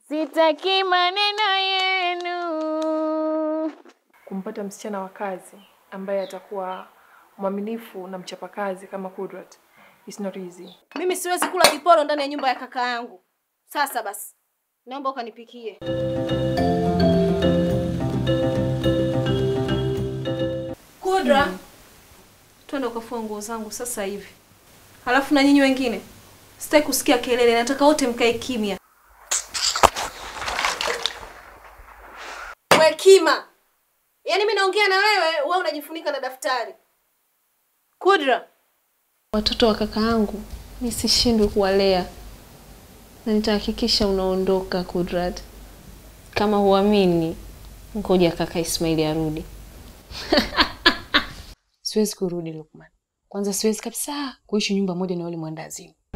sitaki maneno yenu. Kumpata msichana wa kazi ambaye atakuwa mwaminifu na mchapakazi kama Kudrat is not easy. Mimi siwezi kula kiporo ndani ya nyumba ya kaka yangu. Sasa basi, naomba ukanipikie. Kudra, twende ukafua nguo zangu sasa hivi. Halafu na nyinyi wengine, sitaki kusikia kelele, nataka wote mkae kimya. We kima, yaani mimi naongea na wewe, wewe unajifunika na daftari. Kudra, watoto wa kaka yangu nisishindwe kuwalea na nitahakikisha unaondoka Kudrat. Kama huamini, ngoja kaka Ismaili arudi. Siwezi kurudi Lukman. Kwanza siwezi kabisa kuishi nyumba moja na yule mwandazimu.